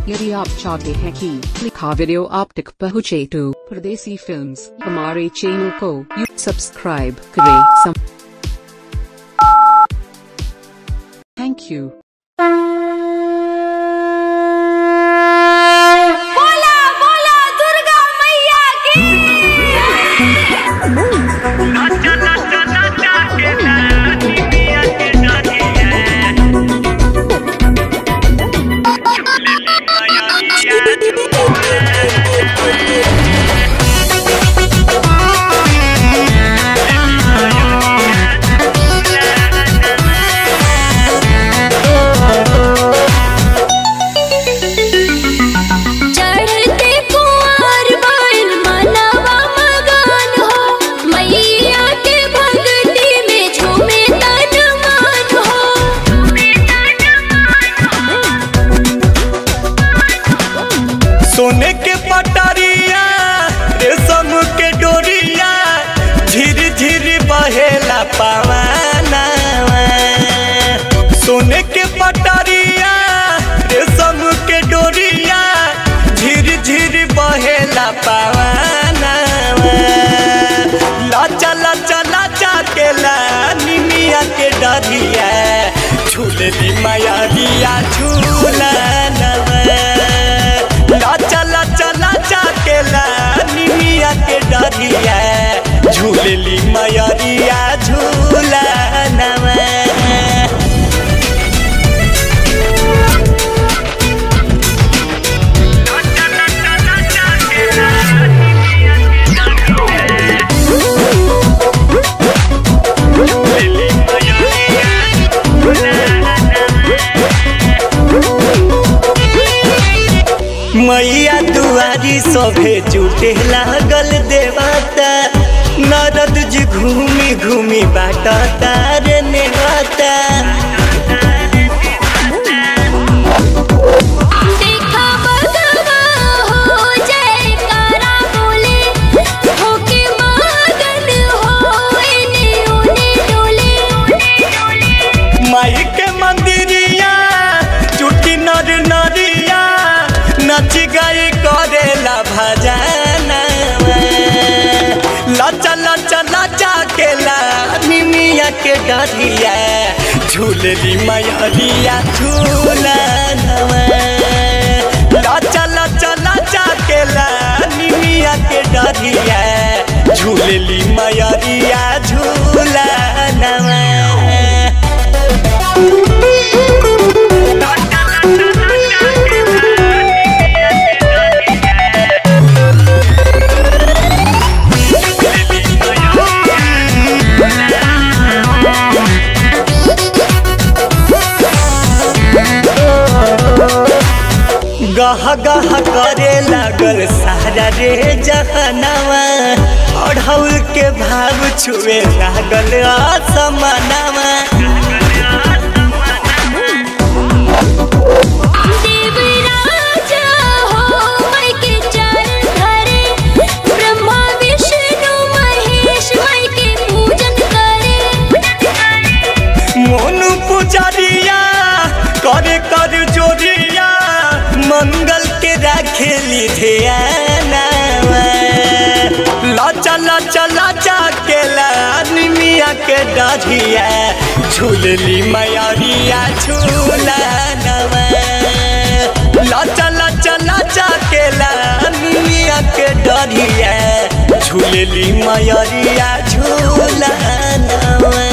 यदि आप चाहते हैं कि लिखा वीडियो आप तक पहुँचे तो परदेसी फिल्म्स हमारे चैनल को यू सब्सक्राइब करें थैंक यू बोला बोला दुर्गा मैया की चढ़ते कुंवर बाल मनवा मगन हो मैया के भक्ति में झूमे तन मन हो सोने के पटरिया रेशम के डोरिया झिर झिर बहेला पवना सोने के पटरिया रेशम के डोरिया झिर झिर बहेला पवना लाचा लाचा लाचा के ला निमिया के डरिया झूलली माया दिया झूला लाचा लाचा लाचा के ला निमिया के डरिया झूलली मयरिया झूला नवा मैया दुआरी सभे जुटे लागल देवता नरद जी घूमी घूमी बाटता रे नेवता देखा बगवा हो जयकारा बोले होके मगन हो इने उने डोले माई के मंदिरिया चुटी नर नरिया नच गई करेला भजना लचा लचा लचा के ला निमिया के डरिया झूलली मैरिया झूला लचा लचा लचा के ला निमिया के डरिया झूलली मैरिया झूला नवा गह गह करे लागल सारा रे जहनवा अढ़ौल के भाव छुए लागल असमनवा देवराजा हो माई के चरण धरे ब्रह्मा विष्णु महेश माई के पूजन करे मोनू पुजारिया करे कर जोरिया मंगल के राखेली ध्यानवा लाचा लाचा लाचा के निमिया के डरिया झूलली मैरिया झूला नवा लाचा लाचा लाचा के निमिया के डरिया झूलली मैरिया झूला नवा